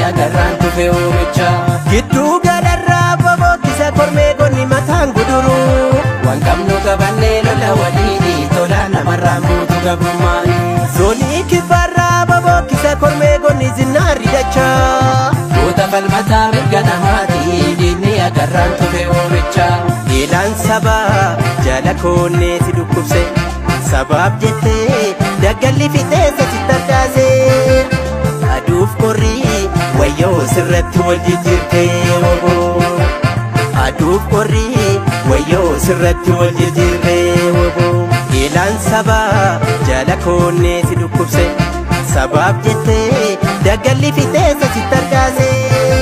agarraan tufe oomicha Gidduu galarraa bobookkisa kormee gonni mataan guduru. waan qabnu qabannee lola waliini tola namarraan buutu gabrummaani Zoonii kibbaarraa bobookkisa kormee gonni zinnaarri dachaa. Goota falmataa mirga namaati diinni agarraan tufe oomicha Eelaan sabaa jala koonnee si dhukkubse sabaaf jettee daggalli fixeessa si tarkaase aduuf qorrii wayyoo sirratti wal jijjiirtee oboo aduuf qorrii wayyoo sirratti wal jijjiirtee oboo eelaan sabaa jala koonnee si dhukkubse sabaaf jettee daggalli fixeessa si tarkaase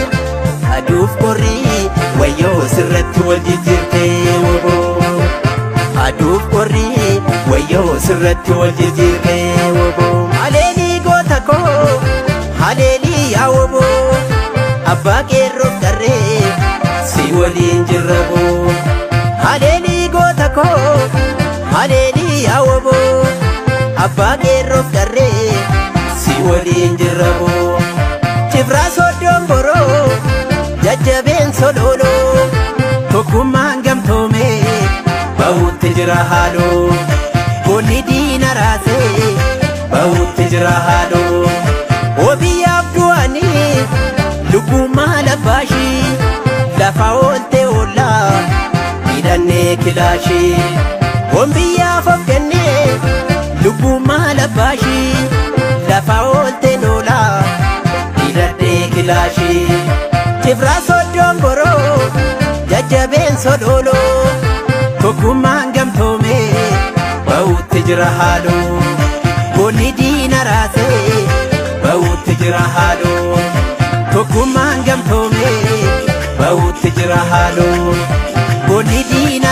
aduuf qorrii wayyoo sirratti wal jijjiirtee oboo aduuf qorrii wayyoo sirratti wal jijjiirtee oboo haleelii goota koo haleelii yaa oboo abbaa qeerroof darree si waliin jirra boo haleelii goota koo haleelii yaa oboo abbaa qeerroof darree si waliin jirra boo cifraa sooddoon boroo jajjabeen sololoo tokkummaan gamtoomee ba'uutti jira haaloo goonni diina raasee ba'uutti jira haaloo obiyyaaf du'anii lubbummaa labbaashii lafa oolte oollaa hidhannee kilaashii ombiyyaaf of kennee lubbummaa labbaashii lafa oolte noolaa hidhannee kilaashii cifraa sooddoon boroo jajjabeen sololoo tokkummaan gamtoomee ba'uutti jira haaloo goonni diina raasee ba'uutti jira haaloo tokkummaan gamtoomee ba'uutti jira haaloo goonni diina